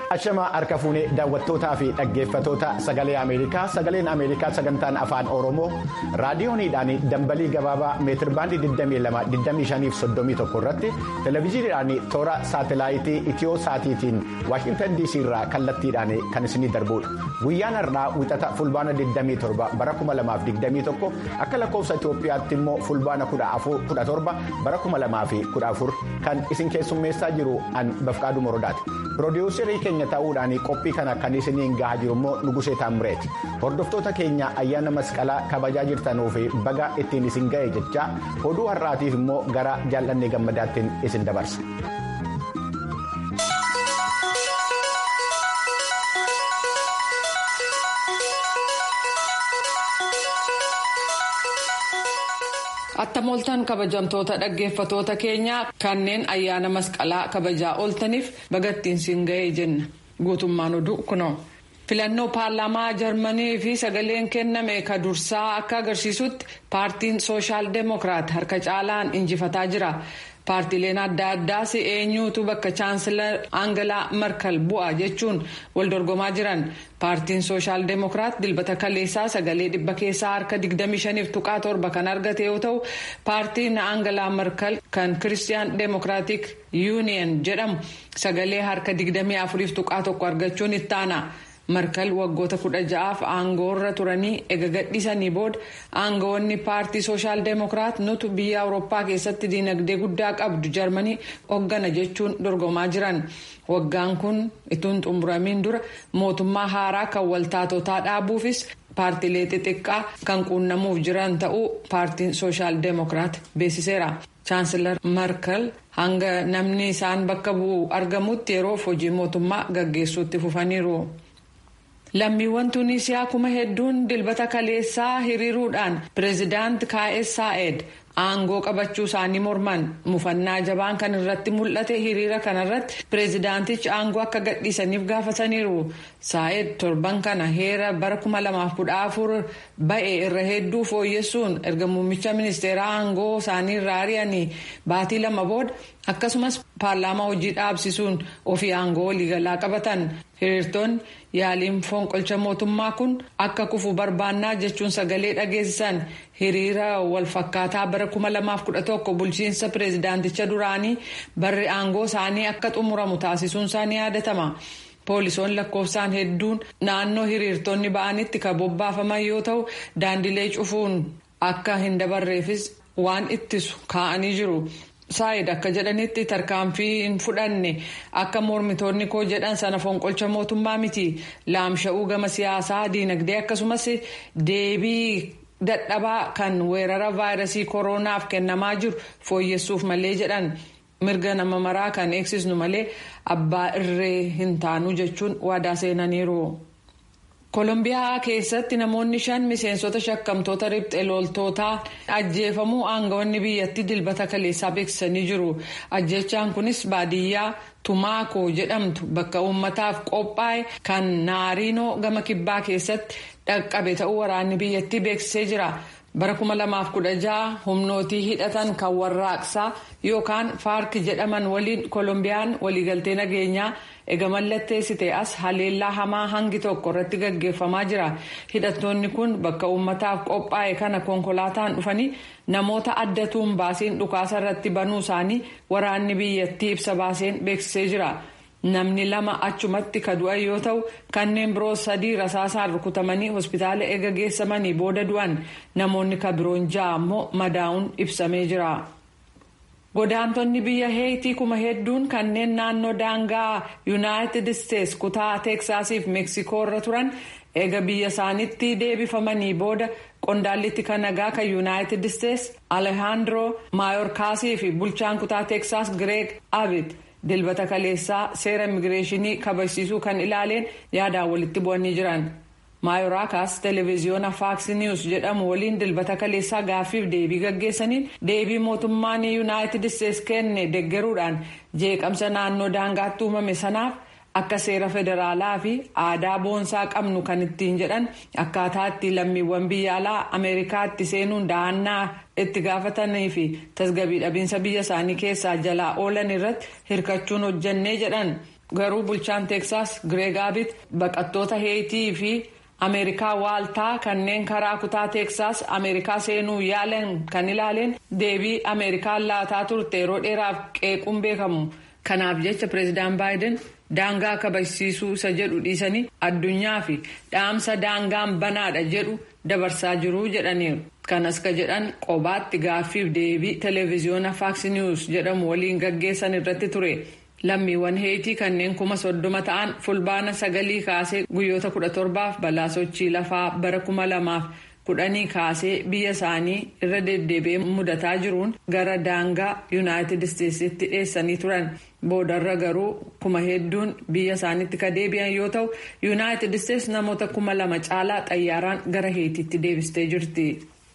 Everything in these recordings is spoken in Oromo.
Ashamaa harka fuunee daawwattootaa fi dhaggeeffatoota sagalee Ameerikaa sagaleen Ameerikaa sagantaan afaan Oromoo raadiyooniidhaan dambalii gabaabaa meetirbaandii 22-25-31 irratti televezyiiniidhaan toora saatelaayitii itiyoo saatiitiin waashintan DC irraa kallattiidhaan kan isinii darbudha. Guyyaan har'aa wixata fulbaana 27 bara 2021 akka lakkoofsa Itoophiyaatti immoo fulbaana 17 bara 2014 kan isin keessummeessaa jiru an bafqaaduu morodaati. Piroodyuusarii keenya ta'uudhaan qophii kana kan isiniin gahaa jiru immoo Nugusee Taamreeti. Hordoftoota keenya ayyaana masqalaa kabajaa jirtanuu fi baga ittiin isin ga'e jechaa oduu har'aatiif immoo gara jaallannee gammadaattiin isin dabarsa. Attam ooltan kabajamtoota dhaggeeffatoota keenyaa kanneen ayyaana masqalaa kabajaa ooltaniif bagattiin siin ga'ee jenna guutummaan oduu kunoo. filannoo paarlaamaa jarmanii fi sagaleen kenname ka dursaa akka agarsiisutti paartiin sooshaal deemokiraat harka caalaan injifataa jira. paartileen adda addaas eenyuutu bakka chaansilar aangalaa markal bu'a jechuun wal dorgomaa jiran paartiin sooshaal deemokiraat dilbata kaleessaa sagalee dhibba keessaa harka 25 tuqaa torba kan argate yoo ta'u paartiin aangalaa markal kan kiristiyaan deemokiraatik yuuniyen jedhamu sagalee harka 24 tuqaa tokko argachuun ittaana. markal waggoota kudha ja'aaf aangoorra turanii ega gadhiisanii booda aangoonni paartii sooshaal deemokiraat nutu biyya awurooppaa keessatti diinagdee guddaa qabdu jarmanii hoggana jechuun dorgomaa jiran waggaan kun ituun xumuramiin dura mootummaa haaraa kan waltaatotaa dhaabuufis paartilee xixiqqaa kan quunnamuuf jiran ta'uu paartiin sooshaal deemokiraat beeksiseera. chaansilar markal hanga namni isaan bakka bu'u argamutti yeroof hojii mootummaa gaggeessuutti fufaniiru. lammiiwwan tuunisiyaa kuma hedduun dilbata kaleessaa hiriiruudhaan pireezidaant kaa'es saa'ed aangoo qabachuu isaanii morman mufannaa jabaan kan irratti mul'ate hiriira kanarratti pireezidaantichi aangoo akka gadhiisaniif gaafataniiru saa'ed torban kana heera bara 2014 ba'e irra hedduu fooyyessuun erga muummicha ministeeraa aangoo isaanii irraa ari'anii baatii lama booda akkasumas paarlaamaa hojii dhaabsisuun ofii aangoo waliigalaa qabatan hiriirtonni yaaliin fonqolcha mootummaa kun akka kufu barbaannaa jechuun sagalee dhageessisan hiriira walfakkaataa bara 2011 bulchiinsa pireezidaanticha duraanii barri aangoo isaanii akka xumuramu taasisuun isaanii yaadatama. poolisoonni lakkoofsaan hedduun naannoo hiriirtonni ba'anitti kan bobbaafaman yoo ta'u daandilee cufuun akka hin dabarreefis waan ittisu kaa'anii jiru. saayid akka jedhanitti tarkaanfii hin fudhanne akka mormitoonni koo jedhan sana fonqolcha mootummaa miti laamsha'uu gama siyaasaa diinagdee akkasumas deebii dadhabaa kan weerara vaayirasii kooronaaf kennamaa jiru fooyyessuuf malee jedhan mirga nama maraa kan eegsisnu malee abbaa irree hin taanu jechuun waadaa seenaniiru. koolombiyaa keessatti namoonni shan miseensota shakkamtoota riphxee loltootaa ajjeefamuu aangawoonni biyyattii dilbata kaleessaa beeksisanii jiru ajjechaan kunis baadiyyaa tumaakoo jedhamtu bakka uummataaf qophaa'e kan naariinoo gama kibbaa keessatti dhaqqabe ta'uu waraanni biyyattii beeksisee jira. bara 2016 humnootii hidhatan kan warraaqsaa yookaan faark jedhaman waliin koolombiyaan waliigaltee nageenyaa ega mallatteessite as haleellaa hamaa hangi tokko irratti gaggeeffamaa jira hidhattoonni kun bakka uummataaf qophaa'e kana konkolaataan dhufanii namoota addatuun baasiin dhukaasa irratti banuu isaanii waraanni biyyattii ibsa baaseen beeksisee jira. namni lama achumatti ka du'an yoo ta'u kanneen biroo sadii rasaasaan rukutamanii hospitaala eega geessamanii booda du'an namoonni ka biroon ja'a ammoo madaa'uun ibsamee jira. godaantonni biyya heeyitii kuma hedduun kanneen naannoo daangaa yuunaayitid isteets kutaa teeksaasiif meeksikoo irra turan eega biyya isaaniitti deebifamanii booda qondaallitti kan nagaa kan yuunaayitid isteets alehaandroo maayorkaasii fi bulchaan kutaa teeksaas gireeg abid. dilbata kaleessaa seera immigireeshinii kabachiisuu kan ilaaleen yaadaan walitti bu'anii jiran maayoraakaas televiziyoona faaks niwus jedhamu waliin dilbata kaleessaa gaaffiif deebii gaggeessaniin deebii mootummaan yuunaayitid isteets kenne deggeruudhaan jeeqamsa naannoo daangaatti uumame sanaaf akka seera federaalaa fi aadaa boonsaa qabnu kan ittiin jedhan akkaataa itti lammiiwwan biyya alaa ameerikaatti seenuun dahannaa itti gaafatanii fi tasgabbii dhabiinsa biyya isaanii keessaa jalaa oolan irratti hirkachuun hojjannee jedhan garuu bulchaan teeksaas gireeg aabit baqattoota heetii fi ameerikaa waaltaa kanneen karaa kutaa teeksaas ameerikaa seenuu yaalan kan ilaaleen deebii ameerikaan laataa turte yeroo dheeraaf qeequun beekamu kanaaf jecha pireezidaan baayiden daangaa kabajsiisuu isa jedhu dhiisanii addunyaa fi dhaamsa daangaan banaadha jedhu dabarsaa jiru jedhaniiru kanas ka jedhan qobaatti gaaffiif deebii televiziyoona faaks niwus jedhamu waliin gaggeessan irratti ture. lammiiwwan heetii kanneen kuma soddoma ta'an fulbaana sagalii kaasee guyyoota kudha torbaaf balaa sochii lafaa bara kuma lamaaf kudhanii kaasee biyya isaanii irra deddeebi'ee mudataa jiruun gara daangaa yuunaayitid isteetsitti dheessanii turan boodarra garuu kuma hedduun biyya isaaniitti ka deebi'an yoo ta'u yuunaayitid isteets namoota kuma lama caalaa xayyaaraan gara heetiitti deebistee jirti.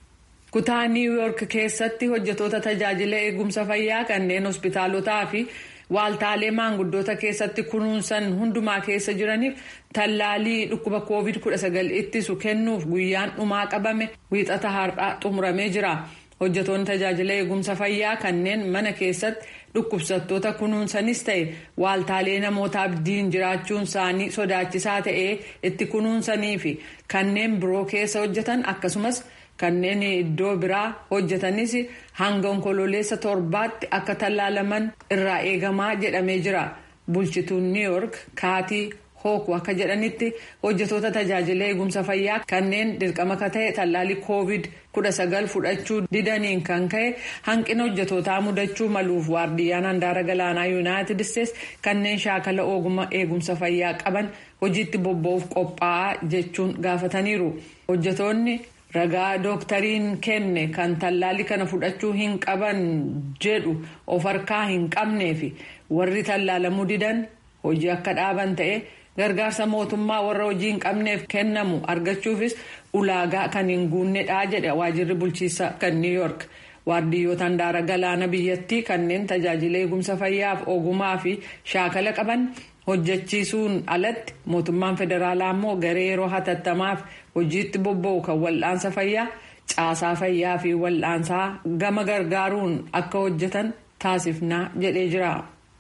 kutaa niiw yoork keessatti hojjetoota tajaajila eegumsa fayyaa kanneen hospitaalotaa fi. waaltaalee maanguddoota keessatti kunuunsan hundumaa keessa jiraniif tallaalii dhukkuba covid 19 ittisu kennuuf guyyaan dhumaa qabame wiixata har'aa xumuramee jira hojjetoonni tajaajila eegumsa fayyaa kanneen mana keessatti dhukkubsattoota kunuunsanis ta'e waaltaalee namoota abdiin jiraachuun isaanii sodaachisaa ta'ee itti kunuunsanii fi kanneen biroo keessa hojjetan akkasumas. kanneen iddoo biraa hojjetanis hanga onkololeessa torbaatti akka tallaalaman irraa eegamaa jedhamee jira bulchituun new york kaatii hooku akka jedhanitti hojjetoota tajaajila eegumsa fayyaa kanneen dirqama ka ta'e tallaalii covid 19 fudhachuu didaniin kan ka'e hanqina hojjetootaa mudachuu maluuf waardiyyaan handaara galaanaa yuunaayitid isteets kanneen shaakala ogummaa eegumsa fayyaa qaban hojiitti bobba'uuf qophaa'aa jechuun gaafataniiru hojjetoonni. ragaa dooktariin kenne kan tallaalii kana fudhachuu hin qaban jedhu of harkaa hin qabnee fi warri tallaalamuu didan hojii akka dhaaban ta'e gargaarsa mootummaa warra hojii hin qabneef kennamu argachuufis ulaagaa kan hin guunnedha jedhe waajirri bulchiisa kan new york waardiyyoota handaara galaana biyyattii kanneen tajaajila eegumsa fayyaaf ogumaa fi shaakala qaban hojjechiisuun alatti mootummaan federaalaa immoo garee yeroo hatattamaaf hojiitti bobba'u kan wal'aansa fayyaa caasaa fayyaa fi wal'aansaa gama gargaaruun akka hojjetan taasifnaa jedhee jira.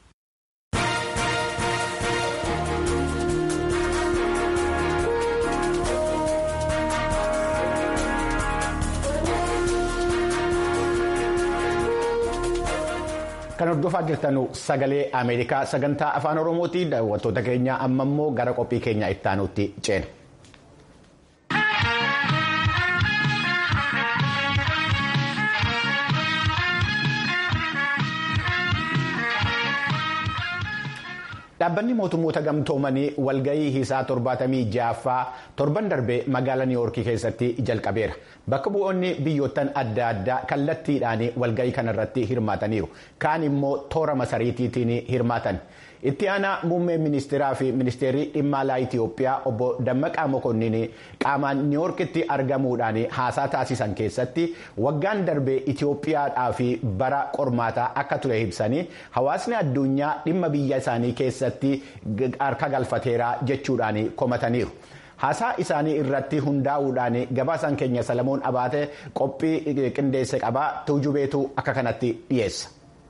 Kan hordofaa jirtan sagalee Ameerikaa sagantaa afaan Oromooti daawwattoota keenya amma immoo gara qophii keenya itti aanutti ceena. Dhaabbanni mootummoota gamtoomanii walgahii hiisaa torbaatamii ja'affaa torban darbee magaalaa niiwoorkii keessatti jalqabeera. Bakka bu'oonni biyyoottan adda addaa kallattiidhaan walgahii kanarratti hirmaataniiru. Kaan immoo toora masariitiitiin hirmaatan. Itti aanaa muummee ministeeraa fi ministeerri dhimma alaa Itoophiyaa obbo Dammaqaa Mokonnin qaamaan niiwoorkitti argamuudhaan haasaa taasisan keessatti waggaan darbee Itoophiyaadhaa fi bara qormaataa akka ture ibsanii hawaasni addunyaa dhimma biyya isaanii keessatti harka galfateera jechuudhaan komataniiru. Haasaa isaanii irratti hundaa'uudhaan gabaasaan keenya Salamoon Abaatee qophii qindeesse qabaa tuujubeetu akka kanatti dhiyeessa.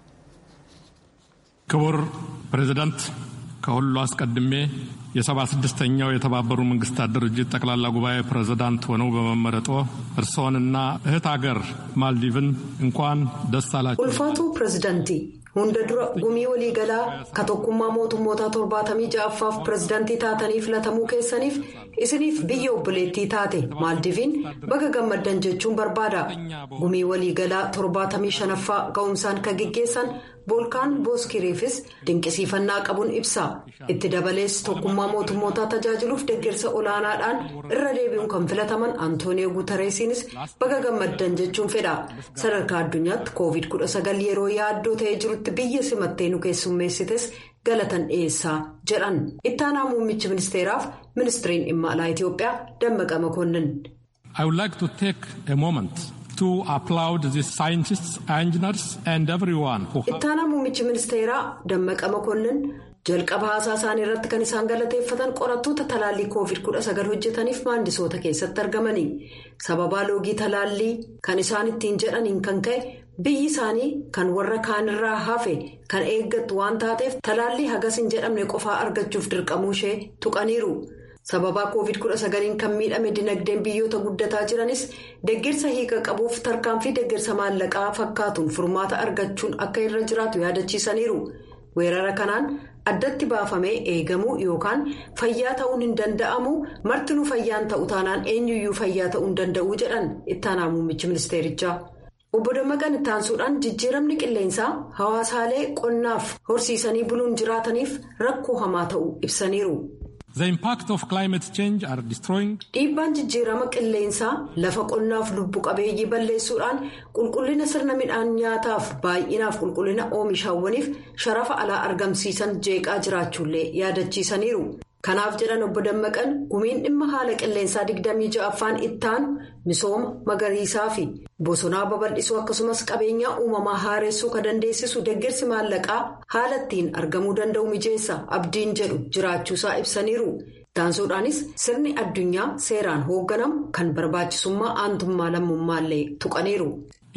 ክቡር ፕሬዝዳንት ከሁሉ አስቀድሜ የሰባ ስድስተኛው የተባበሩ መንግስታት ድርጅት ጠቅላላ ጉባኤ ፕሬዝዳንት ሆነው በመመረጦ እርስዎንና እህት ሀገር ማልዲቭን እንኳን ደስ አላችሁ። ኡልፋቱ ፕሬዝዳንቲ hunda dura gumii waliigalaa ka tokkummaa mootummoota torbaatamii ja'affaaf pirezidaantii taatanii filatamuu keessaniif isiniif biyya obboleettii taate maaldiviin baga gammaddan jechuun barbaada gumii waliigalaa torbaatamii shanaffaa ga'umsaan ka geggeessan boolkaan booskiriifis dinqisiifannaa qabuun ibsa itti dabalees tokkummaa mootummootaa tajaajiluuf deeggarsa olaanaadhaan irra deebi'uun kan filataman antooniyoo guutareesiinis baga gammaddan jechuun fedha sadarkaa addunyaatti koovid 19 yeroo yaaddoo ta'ee jirutti biyya simattee nu keessummeessites galatan dhiyeessaa jedhan ittaanaa muummichi ministeeraaf ministiriin dhimma alaa itiyoophiyaa dammaqa makoonnin. I would like to take a moment to applaud the scientists, engineers and everyone who. ittaanaa muummichi ministeeraa dammaqa makoonnin jalqaba haasaa isaanii irratti kan isaan galateeffatan qorattoota talaallii koovid 19 hojjetaniif maandisoota keessatti argamanii sababaa loogii talaallii kan isaan ittiin jedhaniin kan ka'e biyyi isaanii kan warra kaanirraa hafe kan eeggattu waan taateef talaallii hagas hin jedhamne qofaa argachuuf dirqamuu ishee tuqaniiru. sababaa covid-19 kan miidhame dinagdeen biyyoota guddataa jiranis deeggarsa hiika qabuuf tarkaanfii deeggarsa maallaqaa fakkaatuun furmaata argachuun akka irra jiraatu yaadachiisaniiru weerara kanaan addatti baafamee eegamuu yookaan fayyaa ta'uun hin danda'amu martinuu fayyaan ta'u taanaan eenyuyyuu fayyaa ta'uu hin danda'uu jedhan ittaanaa muummichi ministeerichaa. obbo dammaqan ittaansuudhaan jijjiiramni qilleensaa hawaasaalee qonnaaf horsiisanii buluun jiraataniif rakkoo hamaa ta'uu ibsaniiru. dhiibbaan jijjiirama qilleensaa lafa qonnaaf lubbu qabeeyyii balleessuudhaan qulqullina sirna midhaan nyaataaf baay'inaaf qulqullina oomishaawwaniif sharafa alaa argamsiisan jeeqaa jiraachuullee yaadachiisaniiru. kanaaf jedhan obbo dammaqan gumiin dhimma haala qilleensaa 26ffaan ittaanu misooma magariisaa fi bosonaa babal'isuu akkasumas qabeenyaa uumamaa haareessuu kan dandeessisu deeggarsi maallaqaa haala ittiin argamuu danda'u mijeessa abdiin jedhu jiraachuusaa ibsaniiru taansuudhaanis sirni addunyaa seeraan hoogganamu kan barbaachisummaa aantummaa lammummaallee tuqaniiru.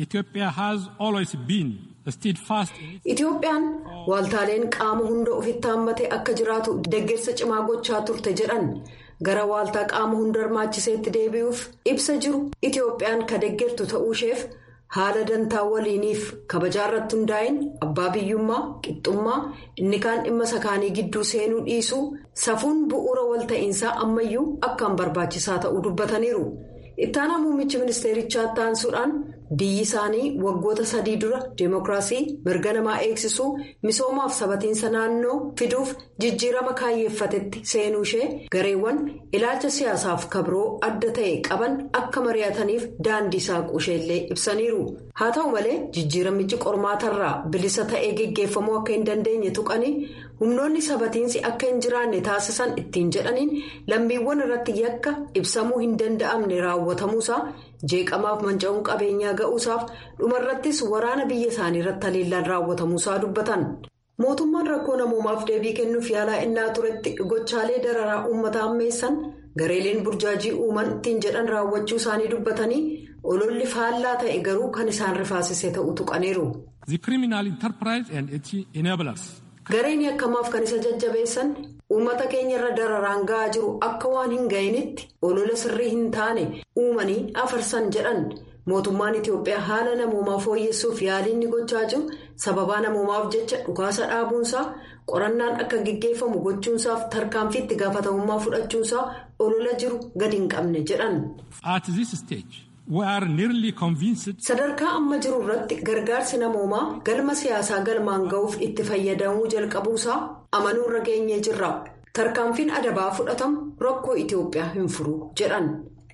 Itoophiyaan waaltaaleen qaama hunda ofitti hammate akka jiraatu deeggarsa cimaa gochaa turte jedhan gara waaltaa qaama hunda hirmaachiseetti deebi'uuf ibsa jiru Itoophiyaan ka deeggartu ta'uu isheef haala dantaa waliiniif kabajaa irratti hundaa'in abbaa biyyummaa qixxummaa inni kaan dhimma sakaanii gidduu seenuu dhiisuu safuun bu'uura walta'iinsaa ammayyuu akkaan barbaachisaa ta'uu dubbataniiru. ittaanaa muummichi ministeerichaa taansuudhaan biyyi isaanii waggoota sadii dura deemokiraasii mirga namaa eegsisuu misoomaaf sabatiinsa naannoo fiduuf jijjiirama kaayyeeffatetti seenuu ishee gareewwan ilaalcha siyaasaaf kabroo adda ta'e qaban akka mari'ataniif daandii saaquu isheellee ibsaniiru haa ta'u malee jijjiiramichi qormaatarraa bilisa ta'ee geggeeffamuu akka hin dandeenye tuqanii humnoonni sabatiinsi akka hin jiraanne taasisan ittiin jedhaniin lammiiwwan irratti yakka ibsamuu hin danda'amne raawwatamuusaa jeeqamaaf manca'uun qabeenyaa ga'uusaaf dhumarrattis waraana biyya isaanii irratti haleellaan raawwatamuusaa dubbatan. mootummaan rakkoo namoomaaf deebii kennuuf yaalaa innaa turetti gochaalee dararaa uummata ammeessan gareeleen burjaajii uuman ittiin jedhan raawwachuu isaanii dubbatanii ololli faallaa ta'e garuu kan isaan rifaasise ta'uu tuqaniiru. gareen akkamaaf kan isa jajjabeessan uummata keenya irra dararaan ga'aa jiru akka waan hin ga'initti olola sirrii hin taane uumanii afarsan jedhan mootummaan itiyoophiyaa haala namoomaa fooyyessuuf yaaliin gochaa jiru sababaa namoomaaf jecha dhukaasa dhaabuunsaa qorannaan akka gaggeeffamu gochuunsaaf tarkaanfii itti gaafatamummaa fudhachuunsaa olola jiru gadi hin qabne jedhan. sadarkaa amma jiru irratti gargaarsi namoomaa galma siyaasaa galmaan ga'uuf itti fayyadamuu jalqabuusaa amanuu irra geenyee jirra tarkaanfiin adabaa fudhatamu rakkoo itiyoophiyaa hin furu jedhan.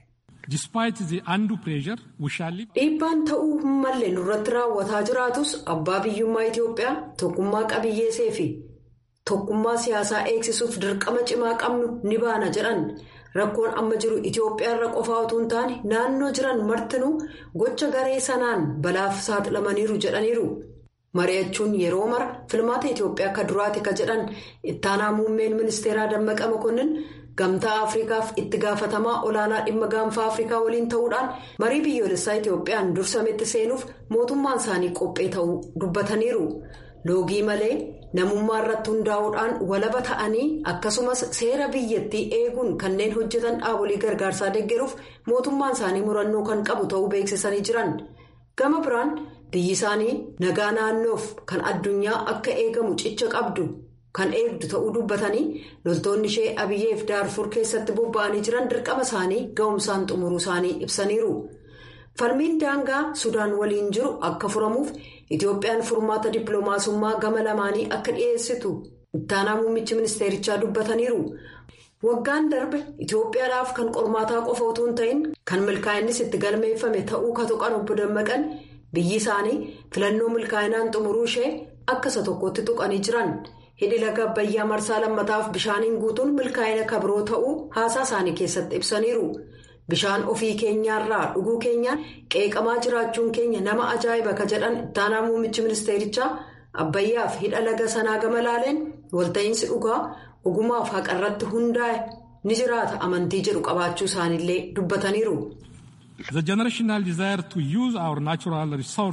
dhiibbaan ta'uu hin malle nurratti raawwataa jiraatus abbaa biyyummaa itiyoophiyaa tokkummaa qabiyyeesee fi tokkummaa siyaasaa eegsisuuf dirqama cimaa qabnu ni baana jedhan. rakkoon amma jiru itiyoophiyaa irra qofaa utuu hin taane naannoo jiran martinuu gocha garee sanaan balaaf saaxilamaniiru jedhaniiru mari'achuun yeroo mara filmaata itiyoophiyaa akka duraati ka jedhan ittaanaa muummeen ministeeraa dammaqa makonnin gamtaa afrikaaf itti gaafatamaa olaanaa dhimma gaanfaa afrikaa waliin ta'uudhaan marii biyyoolessaa itiyoophiyaan dursametti seenuuf mootummaan isaanii qophee ta'uu dubbataniiru loogii malee. namummaa irratti hundaa'uudhaan walaba ta'anii akkasumas seera biyyattii eeguun kanneen hojjetan dhaabolee gargaarsaa deeggaruuf mootummaan isaanii murannoo kan qabu ta'uu beeksisanii jiran gama biraan biyyi isaanii nagaa naannoof kan addunyaa akka eegamu cicha qabdu kan eegdu ta'uu dubbatanii loltoonni ishee abiyyeef daarfur keessatti bobba'anii jiran dirqama isaanii ga'umsaan xumuruu isaanii ibsaniiru. falmiin daangaa sudaan waliin jiru akka furamuuf itiyoophiyaan furmaata dippiloomaasummaa gama lamaanii akka dhiyeessitu ittaanaa muummichi ministeerichaa dubbataniiru waggaan darbe itiyoophiyaadhaaf kan qormaataa qofa utuu hin ta'in kan milkaa'innis itti galmeeffame ta'uu ka tuqan obbo dammaqan biyyi isaanii filannoo milkaa'inaan xumuruu ishee akka isa tokkotti tuqanii jiran hidhi laga abbayyaa marsaa lammataaf bishaaniin guutuun milkaa'ina kabroo ta'uu haasaa isaanii keessatti ibsaniiru. bishaan ofii keenyaarraa dhuguu keenyaan qeeqamaa jiraachuun keenya nama ajaa'iba ka jedhan ittaanaa muummichi ministeerichaa abbayyaaf hidha laga sanaa gama laaleen walta'iinsi dhugaa ogumaaf haqarratti hundaa'e ni jiraata amantii jedhu qabaachuu isaaniillee dubbataniiru. The generational desire to use our natural resource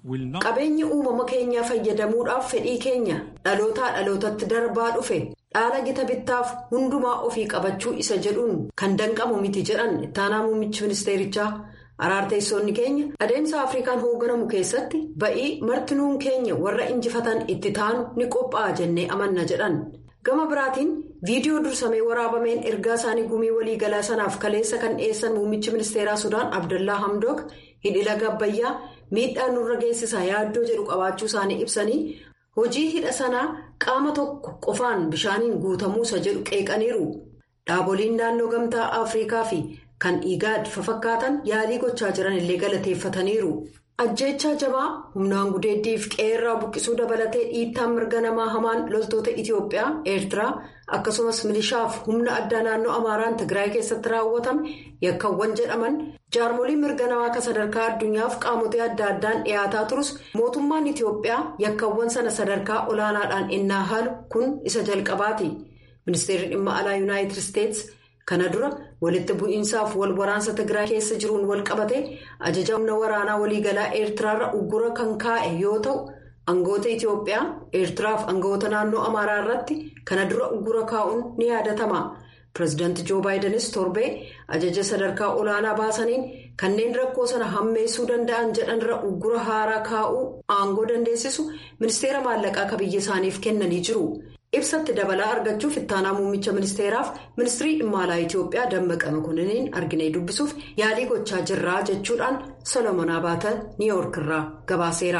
Qabeenyi uumama keenyaa fayyadamuudhaaf fedhii keenya dhalootaa dhalootatti darbaa dhufe dhaala gita bittaaf hundumaa ofii qabachuu isa jedhuun kan danqamu miti jedhan ittaanaa muummichi ministeerichaa. Araarteessoonni keenya adeemsa Afrikaan hoogganamu keessatti ba'ii martinuun keenya warra injifatan itti taanu ni qophaa'a jennee amanna jedhan. Gama biraatiin viidiyoo dursamee waraabameen ergaa isaanii gumii waliigalaa sanaaf kaleessa kan dhiyeessan muummichi ministeeraa Sudaan Abdullaa Hamdook hidha Gabbayyaa miidhaa nurra geessisaa yaaddoo jedhu qabaachuu isaanii ibsanii hojii hidha sanaa qaama tokko qofaan bishaaniin guutamuusa jedhu qeeqaniiru. Dhaaboliin naannoo gamtaa Afrikaa fi kan igaad fafakkaatan yaalii gochaa jiran illee galateeffataniiru. Ajjeechaa jabaa humnaan gudeeddiif qeerraa buqqisuu dabalatee dhiittaan mirga namaa hamaan loltoota Itiyoophiyaa, Eertiraa akkasumas milishaaf humna addaa naannoo Amaaraan Tigraay keessatti raawwatame yakkawwan jedhaman jaarmoliin mirga namaa akka sadarkaa addunyaaf qaamotee adda addaan dhiyaataa turus mootummaan Itiyoophiyaa yakkawwan sana sadarkaa olaanaadhaan innaa haalu kun isa jalqabaati. Ministeerri dhimma alaa Yuunaayitid Isteetsi. Kana dura walitti bu'iinsaaf wal waraansa Tigraay keessa jiruun wal qabate ajaja humna waraanaa waliigalaa Eertiraarra uggura kan kaa'e yoo ta'u aangoota Itiyoophiyaa Eertiraaf aangoota naannoo Amaaraa irratti kana dura uggura kaa'uun ni yaadatama. Pireezidaanti Joo Baayidenis torbee ajaja sadarkaa olaanaa baasaniin kanneen rakkoo sana hammeessuu danda'an jedhanirra uggura haaraa kaa'uu aangoo dandeessisu ministeera maallaqaa akka biyya isaaniif kennanii jiru. ibsatti dabalaa argachuuf ittaanaa muummicha ministeeraaf ministirii dhimma alaa Itiyoophiyaa Dammaqa Makoniniin arginee dubbisuuf yaalii gochaa jirraa jechuudhaan Solomoon Abaata Niiyoork irraa gabaaseera.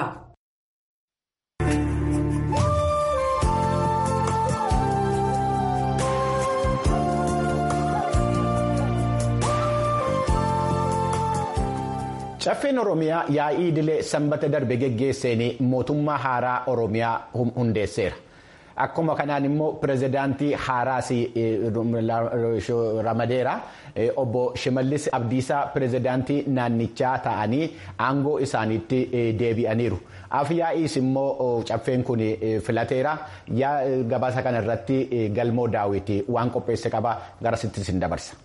Caffeen Oromiyaa yaa'ii idilee sanbata darbe geggeesseen mootummaa haaraa Oromiyaa hundeesseera. Akkuma kanaan immoo pirezidaantii haaraas ramadeera obbo Shimallis Abdiisaa pirezidaantii naannichaa ta'anii aangoo isaaniitti deebi'aniiru. Afyaa'iis immoo caffeen kun filateera. Gabaasa kana irratti galmoo daawwitii waan qopheesse qaba garasitti sin dabarsa.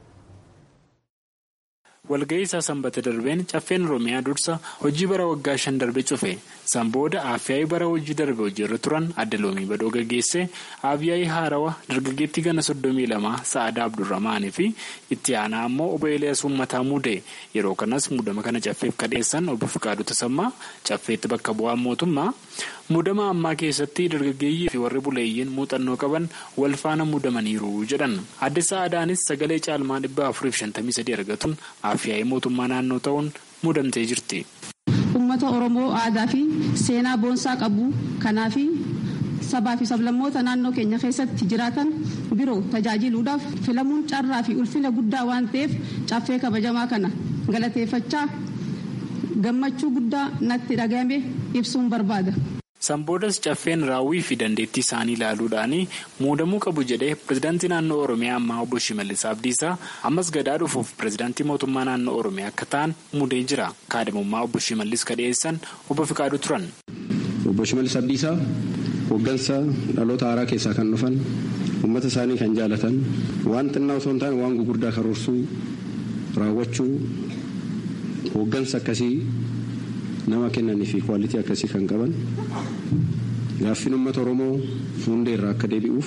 walga'ii isaa sanbata darbeen caffeen oromiyaa dursa hojii bara waggaa shan darbe cufe san booda afyaa'ii bara hojii darbe hojiirra turan adda loomii badoo gaggeesse afyaa'ii haarawa dargaggeettii gana soddomii lama sa'aadaa abdurrahmaanii fi itti aanaa ammoo obbo Eliyaas Uummataa muude yeroo kanas muudama kana caffeef kadheessan obbo Fiqaaduu Tasammaa caffeetti bakka bu'aan mootummaa muudama ammaa keessatti dargaggeeyyii fi warri buleeyyiin muuxannoo qaban wal faana muudamaniiru jedhan adde sa'aadaanis sagalee caalmaa dhibba afuriif shantamii sadii argatuun afyaa'ii mootummaa naannoo ta'uun muudamtee jirti. Uummata Oromoo aadaa fi seenaa boonsaa qabu kanaaf sabaa fi sablammoota naannoo keenya keessatti jiraatan biroo tajaajiluudhaaf filamuun carraa fi ulfina guddaa waan ta'eef caffee kabajamaa kana galateeffachaa gammachuu guddaa natti dhagahame ibsuun barbaada. Sanboodas caffeen raawwii fi dandeettii isaanii ilaaluudhaan muudamuu qabu jedhee pirezidaantii naannoo Oromiyaa ammaa obbo Shimallis Abdiisaa ammas gadaa dhufuuf pirezidaantii mootummaa naannoo Oromiyaa akka ta'an muudee jira. Kaadhimummaa obbo Shimallis kadheessan obbo Fiqaaduu turan. Obbo Shimallis Abdiisaa hooggansa dhaloota haaraa keessaa kan dhufan uummata isaanii kan jaalatan waan xinnaa osoo hin taane waan gugurdaa karoorsuu raawwachuu hooggansa akkasii. nama kennanii fi kwaalitii akkasii kan qaban gaaffiin uummata oromoo fuundee irraa akka deebi'uuf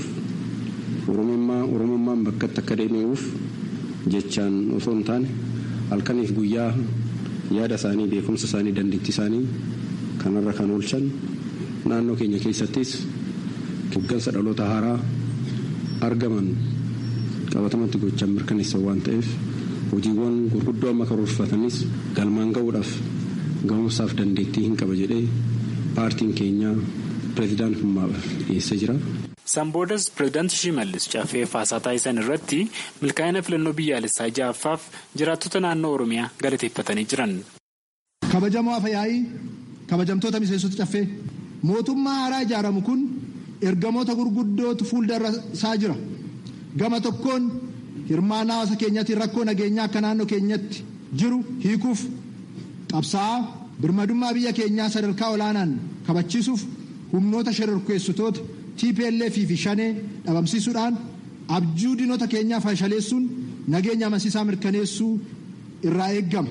oromummaan bakkatti akka deebi'uuf jechaan osoo hin taane halkaniif guyyaa yaada isaanii beekumsa isaanii dandeettii isaanii kanarra kan oolchan naannoo keenya keessattis hooggansa dhaloota haaraa argaman qabatamatti gochaan mirkaneessan waan ta'eef hojiiwwan gurguddoo amma karoorfatanis galmaan ga'uudhaaf. ga'umsaaf dandeettii hin qaba jedhee paartiin keenya pireezidaantummaaf dhiyeessee jira. Sanboodas pireezidaantii Shimallis caffee faasaa taasisan irratti milkaa'ina filannoo biyyaalessaa ja'affaaf jiraattota naannoo Oromiyaa galateeffatanii jiran. Kabajamoo afyaa'ii kabajamtoota miseensota caffee mootummaa haaraa ijaaramu kun ergamoota gurguddootu fuuldura isaa jira. Gama tokkoon hirmaannaa hawaasa keenyaatiin rakkoo nageenyaa akka naannoo keenyatti jiru hiikuuf. qabsaa'aa birmadummaa biyya keenyaa sadarkaa olaanaan kabachiisuuf humnoota shororkeessitoota TPLF fi shanee dhabamsiisuudhaan abjuu diinota keenyaa fashaleessuun nageenya amansiisaa mirkaneessuu irraa eeggama.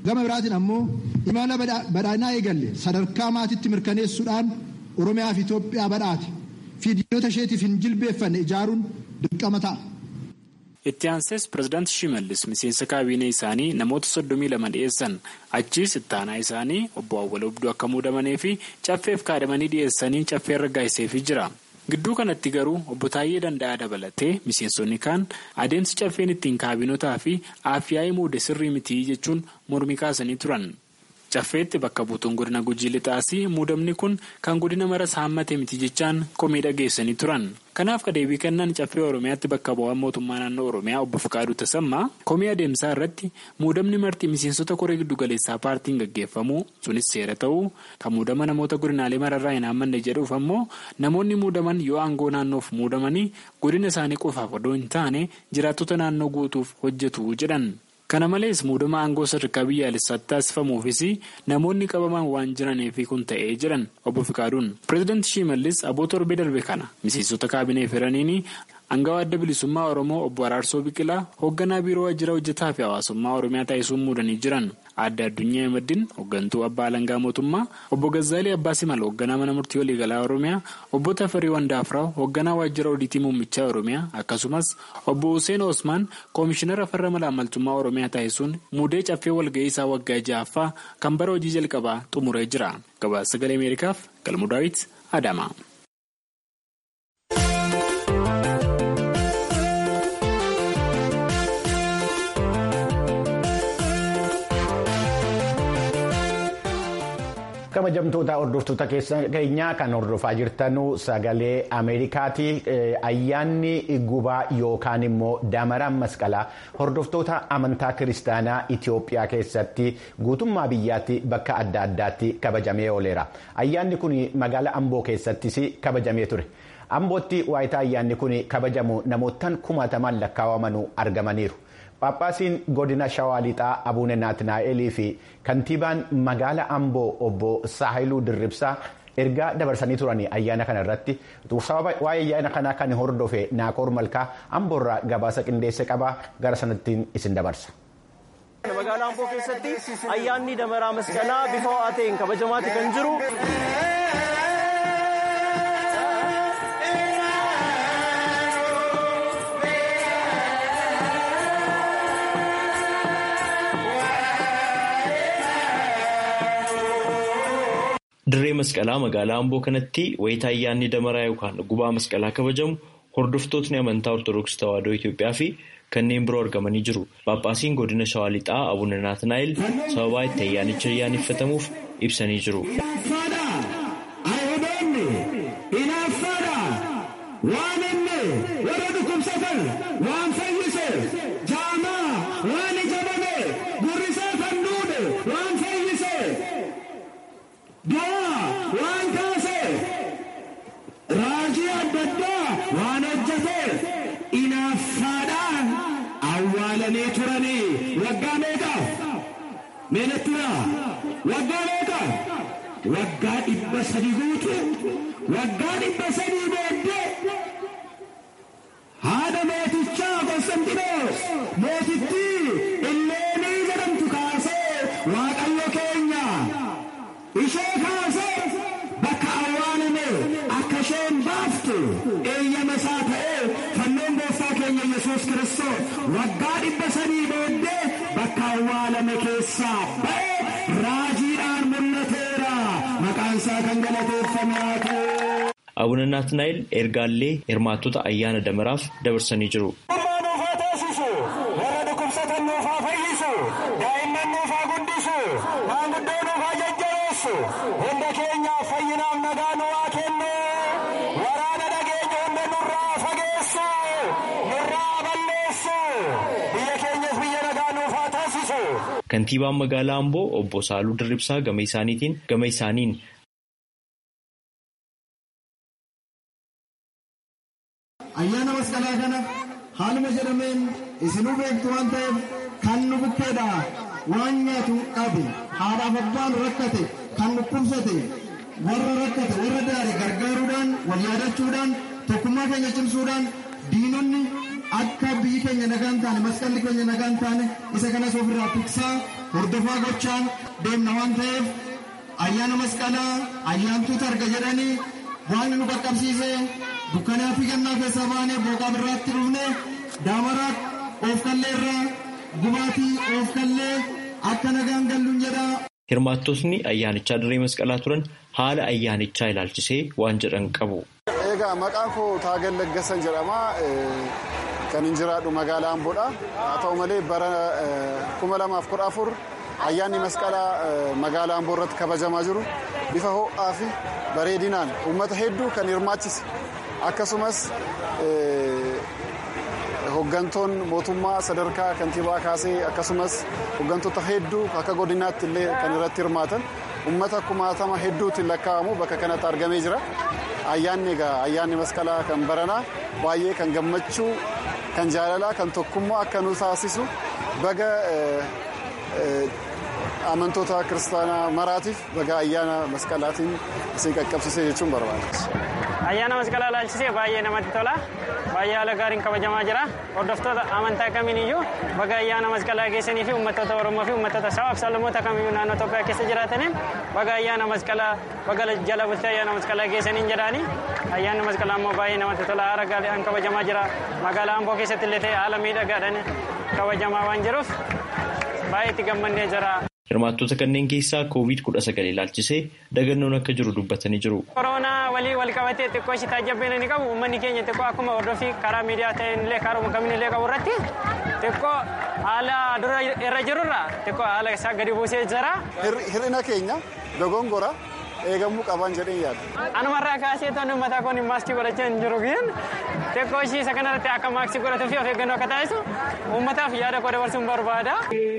gama biraatiin ammoo imala badhaadhinaa eegalle sadarkaa maatiitti mirkaneessuudhaan oromiyaa fi Itoophiyaa badhaate fi diinota isheetiif hin jilbeeffanne ijaaruun dirqama ta'a. itti aansees pirezidaanti shimallis miseensa kaabinee isaanii namoota soddomii lama dhiyeessan achiis ittaanaa isaanii obbo Awwal Abduu akka muudamanii fi caffeef kaadamanii dhiyeessanii caffee raggaasiseefii jira. gidduu kanatti garuu obbo Taayyee Danda'aa dabalatee miseensonni kaan adeemsi caffeen ittiin kaabinotaa fi aafyaa'ii muude sirrii mitii jechuun mormii kaasanii turan. caffeetti bakka buutuun godina gujii lixaasii muudamni kun kan godina maras haammate miti jechaan komii dhageessanii turan kanaaf deebii kennan caffee oromiyaatti bakka bu'aan mootummaa naannoo oromiyaa obbo Fikaaduu Tasammaa komii adeemsaa irratti muudamni marti miseensota koree giddugaleessaa paartiin gaggeeffamu sunis seera ta'uu kan muudama namoota godinaalee mararraa hin haammanne jedhuuf ammoo namoonni muudaman yoo aangoo naannoof muudamanii godina isaanii qofaaf odoo hin taane jiraattota naannoo guutuuf hojjetu jedhan. kana malees muudama aangoo sadarkaa biyyaalessaatti taasifamuufis namoonni qabaman waan jiraniif kun ta'ee jedhan obbo Fikaaduun pireezidaanti Shimallis aboo torbee darbe kana miseensota kaabinee firaniini Angawaa adda bilisummaa Oromoo obbo Araarsoo Biqilaa hoogganaa biiroo waajjira hojjetaa fi hawaasummaa Oromiyaa taasisuun muudanii jiran. Adda Addunyaa Ahmadiin hooggantuu abbaa alangaa mootummaa obbo Gazzaalii Abbaa Simal hoogganaa mana murtii waliigalaa Oromiyaa obbo Tafarii Wandaafraa hoogganaa waajjira odiitii muummichaa Oromiyaa akkasumas obbo Hussein Osmaan koomishinara farra malaamaltummaa Oromiyaa taasisuun muudee caffee walga'ii isaa waggaa ja'affaa kan bara hojii jalqabaa xumuree jira. Gabaasa sagalee Ameerikaaf Galmuu Daawit Adama. kabajamtoota hordoftoota keenyaa kan hordofaa jirtanuu sagalee ameerikaati ayyaanni gubaa yookaan immoo damaraan masqalaa hordoftoota amantaa kiristaanaa itiyoophiyaa keessatti guutummaa biyyaatti bakka adda addaatti kabajamee ooleera ayyaanni kun magaalaa amboo keessattis kabajamee ture ambootti waayitaa ayyaanni kun kabajamu namootaan kumaatamaan lakkaawamanu argamaniiru. Paappaasiin godina shawaa lixaa abuune naatnaa'elii fi kantiibaan magaala amboo obbo saahiluu dirribsaa ergaa dabarsanii turanii ayyaana kana irratti sababa waa'ee ayyaana kanaa kan hordofe naakoor malkaa amboorraa gabaasa qindeesse qabaa gara sanattiin isin dabarsa. magaalaa amboo keessatti ayyaanni damaraa masqalaa bifa ho'aa ta'een kabajamaatti kan jiru. Dirree masqalaa magaalaa Amboo kanatti wayita ayyaanni damaraa yookaan gubaa masqalaa kabajamu hordoftootni amantaa Ortoodooksii Tawaahidoo Itoophiyaa fi kanneen biroo argamanii jiru. Paappaasiin godina Shawaa Lixaa Abuuna Naatnaa'el sababaa itti ayyaanicha ayyaaneffatamuuf ibsanii jiru. waan kaasee raajii adda addaa waan hojjetee inaaffaadhaan awwaalanii turanii waggaa meeqaaf meenettura waggaa meeqaaf waggaa dhibba sadii guutu waggaa dhibba sadii booddee haadha mootichaa Konstantinoos mootittii illeenii jedhamtu kaasee waaqayyo keenya ishee kaasee bakka awwaalame akka isheen baaftu eeyyama isaa ta'ee fannoon gooftaa keenya yesus kiristoos waggaa dhibba sadii booddee bakka awwaalame keessaa ba'e raajiidhaan mul'ateera maqaan isaa kan galateeffame haa ta'u. Abuuna Naatnaa'el ergaallee hirmaattota ayyaana damaraaf dabarsanii jiru. hunda keenyaaf fayyinaaf nagaa nu haa kennu waraana dhageenya hunda nurraa fageessu nurraa balleessu biyya keenyas biyya nagaa nuuf haa taasisu. Kantiibaan magaalaa Amboo obbo Saaluu Dirribsaa gama isaaniitiin gama isaaniin ayyaana masqalaa kana haaluma jedhameen isinuu beektu waan ta'eef kan nu bukkeedha waan nyaatu dhabe haadhaaf abbaan rakkate kan dhukkubsate warra rakkate warra daare gargaaruudhaan wal yaadachuudhaan tokkummaa keenya cimsuudhaan diinonni akka biyyi keenya nagaan taane masqalli keenya nagaan taane isa kanas ofirraa tiksaa hordofaa gochaan deemna waan ta'eef ayyaana masqalaa ayyaantuuta arga jedhanii waan nu qaqqabsiise dukkanaa fi gannaa keessaa baanee booqaa birraatti dhufne daamaraa of kallee irraa gubaatii of kallee akka nagaan galluun jedha. Hirmaattotni ayyaanichaa dirree masqalaa turan haala ayyaanichaa ilaalchisee waan jedhan qabu. Egaa maqaan koo Taagel Laggasan jedhama. Kan hin jiraadhu magaalaa Amboodha. Haa ta'u malee bara kuma lamaaf kudha afur ayyaanni masqalaa magaalaa Amboo irratti kabajamaa jiru bifa ho'aa fi bareedinaan uummata hedduu kan hirmaachise akkasumas hoggantoon mootummaa sadarkaa kantiibaa kaasee akkasumas hoggantoota hedduu akka godinaatti illee kan irratti hirmaatan uummata kumaatama hedduutiin lakkaa'amu bakka kanatti argamee jira. Ayyaanni egaa ayyaanni masqalaa kan baranaa baay'ee kan gammachuu kan jaalalaa kan tokkummaa akka nu taasisu baga amantoota kiristaanaa maraatiif baga ayyaana masqalaatiin isin qaqqabsiisee jechuun barbaada. Ayyaana masqalaa ilaalchisee baay'ee namatti tola. Baay'ee haala gaariin kabajamaa jira. Hordoftoota amantaa kamiiniyyuu baga ayyaana masqalaa geessanii fi uummattoota Oromoo fi uummattoota sabaaf sablammoota kamiyyuu naannoo Itoophiyaa keessa jiraataniin baga ayyaana masqalaa baga jala bultee ayyaana masqalaa geessaniin jedhaani. Ayyaanni masqalaa immoo baay'ee namatti tola. Haala gaariin kabajamaa jira. Magaalaa Amboo keessatti illee ta'e haala miidhagaadhaan kabajamaa waan jiruuf baay'ee itti gammannee jira. Hirmaattota kanneen keessaa COVID-19 ilaalchisee dagannoon akka jiru dubbatanii jiru. Koronaa walii wal qabatee xiqqoo ishii taajjabbeen ni qabu. Uummanni keenya xiqqoo akkuma hordofii karaa miidiyaa ta'een illee karaa kamiin illee qabu irratti xiqqoo haala dura irra jirurra xiqqoo haala isaa gadi buusee jira. Hir'ina keenya dogongora eegamuu qaban jedhee yaada. Anumarraa kaasee toonni mataa koon maaskii godhachaa hin jiru guyyan xiqqoo ishii isa kanarratti akka maaskii godhatuu fi of eeggannoo akka taasisu uummataaf yaada koo dabarsuun barbaada.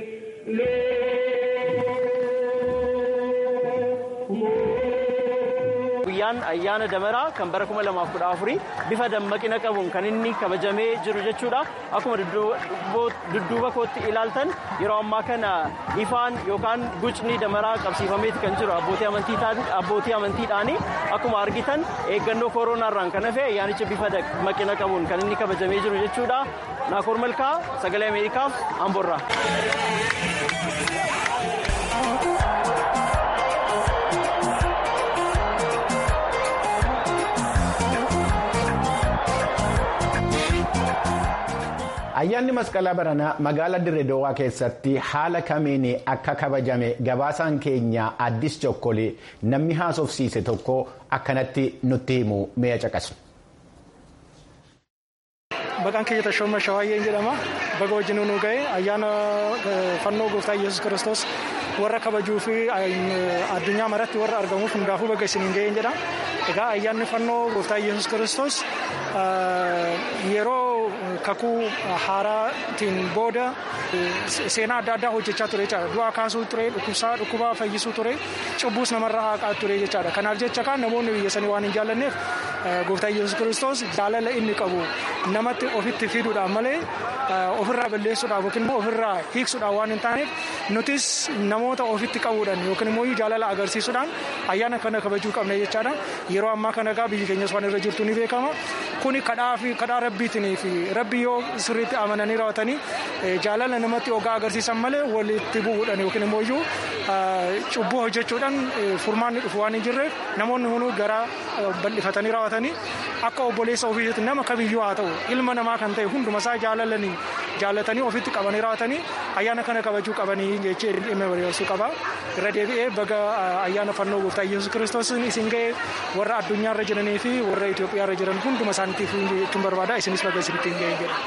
guyyaan ayyaana damaraa kan bara kuma lamaaf kudha afurii bifa dammaqina qabuun kan inni kabajamee jiru jechuudha akkuma dudduuba kootti ilaaltan yeroo ammaa kana ifaan yookaan gucni damaraa qabsiifameeti kan jiru abbootii amantiidhaani akkuma argitan eeggannoo kooronaarraan kan hafe ayyaanicha bifa dammaqina qabuun kan inni kabajamee jiru jechuudha naakoor malkaa sagalee ameerikaaf amborraa. Ayyaanni masqalaa baranaa magaalaa Dirree Dawaa keessatti haala kamiin akka kabajame gabaasaan keenya addis chokkolee namni haasofsiise tokko akkanatti nutti himu mi'a caqasu. Maqaan keenya Tashooma Shawaayyeen jedhama. Baga wajjin nu ga'e ayyaana fannoo gooftaa Iyyasuus Kiristoos warra kabajuu fi addunyaa maratti warra argamuuf hundaafuu baga isiniin ga'een jedha. Egaa ayyaanni fannoo gooftaa Iyyasuus Kiristoos yeroo kakuu haaraatiin booda seenaa adda addaa hojjechaa ture jechaadha. Du'aa kaasuu ture, dhukkubsaa dhukkubaa fayyisuu ture, cubbuus namarraa haqaa ture jechaadha. Kanaaf jecha kan namoonni biyya sanii waan hin jaallanneef gooftaa Iyyasuus Kiristoos jaalala inni qabu namatti ofitti fiduudhaan malee ofirraa balleessuudhaaf yookiin immoo ofirraa hiiksuudhaan waan hin taaneef nutis namoota ofitti qabuudhaan yookiin immoo jaalala agarsiisuudhaan ayyaana kana kabajuu qabna jechaadha. Yeroo ammaa kana egaa biyyi keenyas waan irra jirtu ni beekama. Kuni kadhaa fi kadhaa rabbiitiin fi rabbi yoo sirriitti amananii raawwatanii jaalala namatti ogaa agarsiisan malee walitti bu'uudhaan yookiin immoo iyyuu cubbuu hojjechuudhaan furmaanni dhufu waan hin jirreef namoonni hunduu garaa bal'ifatanii raawwatanii akka obboleessa ofiitti nama kamiyyuu haa ta'u ilma namaa kan ta'e hundumasaa jaalalanii jaallatanii ofitti qabanii raawwatanii ayyaana kana kabajuu qabanii jechee dhimma barbaachisuu qaba. Irra deebi'ee baga ayyaana fannoo gooftaa Iyyasuus Kiristoos isin ga'e warra addunyaarra jiranii fi warra Itoophiyaarra jiran hunduma isaaniitiif jechuun barbaada isinis baga isinitti hin ga'e jedha.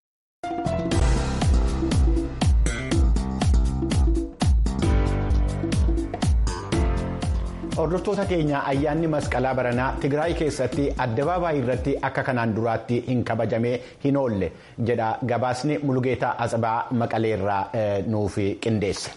Hordoftoota keenya ayyaanni masqalaa baranaa Tigraay keessatti addabaabaayii irratti akka kanaan duraatti hin kabajamee hin oolle jedha gabaasni Mulugeetaa Asabaa Maqaleerraa nuuf qindeesse.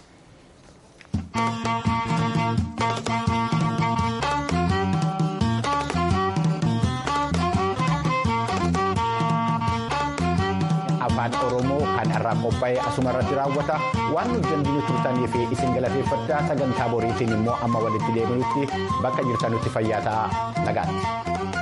afaan oromoo kan irraa qophaa'e asuma irratti raawwata waan nuti dandeenyu turtanii fi isin galateeffadhaa sagantaa boriitiin immoo amma walitti deebinutti bakka jirtanutti fayyaa ta'aa nagaatti.